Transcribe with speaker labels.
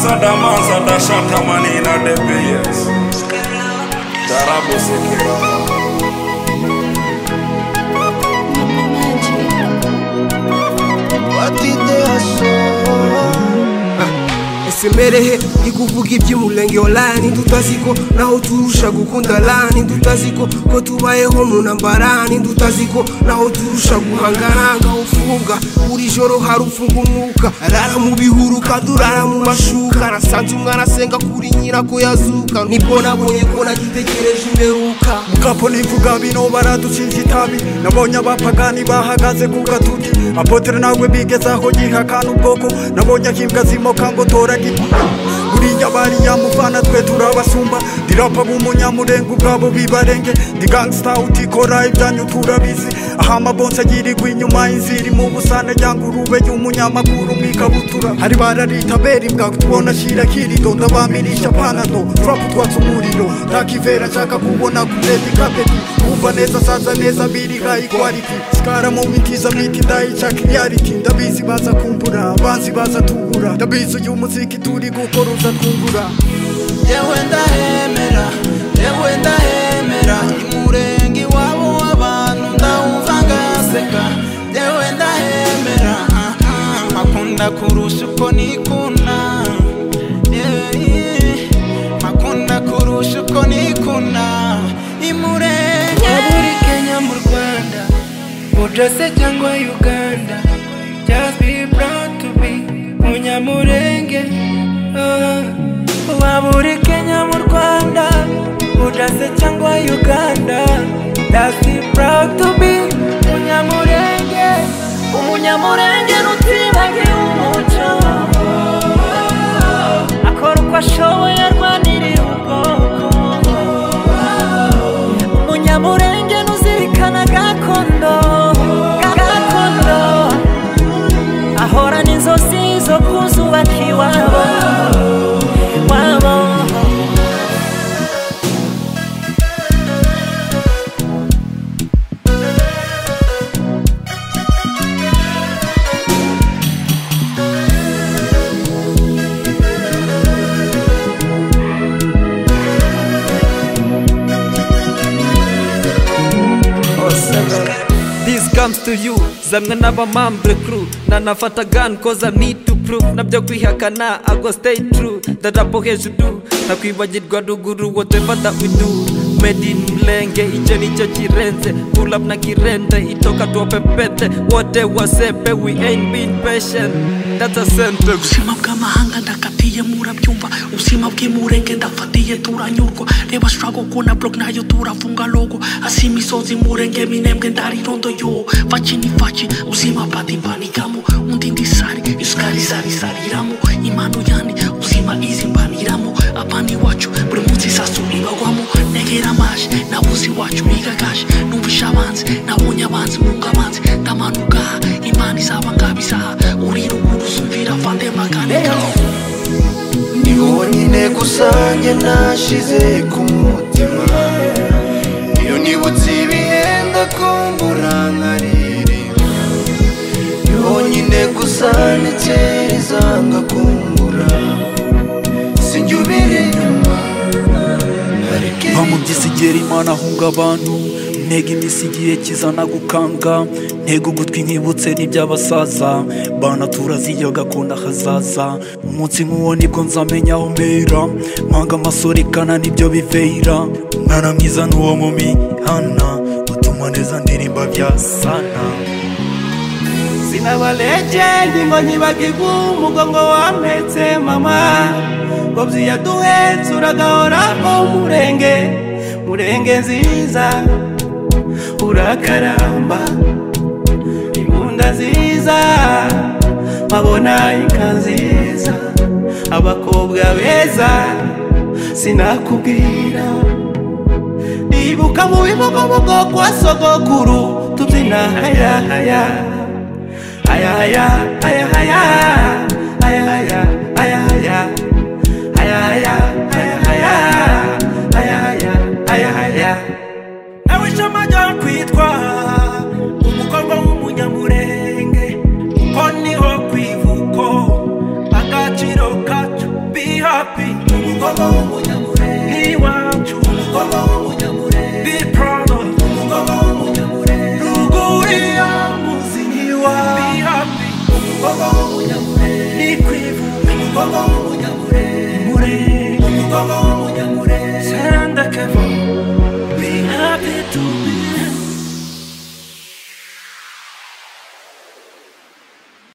Speaker 1: sada masada shatamanina debeyes tarabusekera
Speaker 2: ese mberehe ikuvuga iby'umurenge wa rani tutazi ko naho turusha gukunda rani tutazi ko ko tubayeho mu ntambara ni tutazi ko naho turusha guhangana ngaho ufunga buri joro hari ufunga umwuka arara mu bihuru kadurara mu mashuka arasanze umwana asenga kuri nyirako yazuka nibwo nabonye ko nagitegereje imperuka
Speaker 3: mukapo nivuga bino baraducinja itabi nabonye abapagani bahagaze ku gatuti apotere nawe bigezaho gihakana ubwoko nabonye akimbwa zimoka ngo toragirwa buriya bariya mufana twe turabasumba ndirapa b'umunyamurenga ubwabo bibarenge ndi gangsita utikora ibyanyu turabizi aha amabonsi agirirwa inyuma inzira mu busane ryanga urube y'umunyamakuru mu ikabutura hari bararita beri mbwago tubona ashyira kirido ndabamirisha panado turapu twatse umuriro ntakivera nshaka kubona kureta ikapeti kumva neza saza neza biriha ikwariti sikara mu mitiza miti ndayicaka iyariti ndabizi baza kumbura banzi baza tugura ndabizi uyu muziki turi gukora uza twungura
Speaker 4: yewe ndahemera yewe ndahemera imurenge iwabo w'abantu ndawumva ngaseka yewe ndahemera ah, ah, makunda kurusha uko nikunda Yeah, yeah. makunda kurusha uko nikunda imurenge muri kenya mu rwanda ujase cyangwa uganda just be proud to be munyamurenge waba uri kenya mu rwanda ujase cyangwa uganda just be proud to be munyamurenge umunyamurenge nutibagiwe umuco akora uko ashoboye arwanirira ubwoko munyamurenge nuzirikana gakondo gakondo ahorana inzozi zo kuzubaka iwabo wabo
Speaker 5: This comes to you zamwe n'abamambre crew nanafata gun cause I need to prove nabyo kwihakana I go stay true dadapo hejuru ntakwibagirwa ruguru whatever that we do made in mlenge icyo nicyo kirenze pull up na kirende itoka tuwapepete wote wasepe we ain't been patient that's a sentence
Speaker 6: ubuzima bw'amahanga ndakatiye murabyumva ubuzima bw'imurenge ndafatiye turanyurwa reba surago kuna blog nayo turafunga logo asi imisozi murenge minembwe ndarirondo yo faci ni faci ubuzima badibanigamo undi ndisari isukari zarisariramo impano yani ubuzima izimbaniramo abana iwacu buri munsi isasu ibagwamo negera amashi nabuze iwacu bigagaje numvisha abanzi nabonye abanzi munga abanzi ndamanuka imana izaba ngabizaha urira umuntu uzumvira vande makaneka
Speaker 7: ni wowe nyine gusange nashize ku mutima iyo nibutse ibihe ndakumbura nkaririmba ni wowe nyine gusana ikereza ngakumbura sinjye ubera inyuma hareke
Speaker 3: nta mu by'isigera imana ahunga abantu ntego iminsi igiye kizana gukanga ntego ugutwi nkibutse n'iby'abasaza bana turaziyo gakunda hazaza umunsi nk'uwo nibwo nzamenya aho mbera mpanga amasore kana nibyo bivera mwana mwiza n'uwo mu mihana utuma neza ndirimba bya sana
Speaker 4: sinabalejeli ngo nyibagigu umugongo wampetse mama ngobyi yaduhetse uragahora mu murenge murenge nziza urakaramba ibunda nziza nkabona inka nziza abakobwa beza sinakubwira ibuka mu bibogobogo kwa sogokuru tubyina hayahaya haya haya haya haya haya haya haya haya haya haya haya haya haya haya haya haya nawe ishema ryo kwitwa umukobwa w'umunyamurenge uko niho kwivuko agaciro kacu bi Wabahu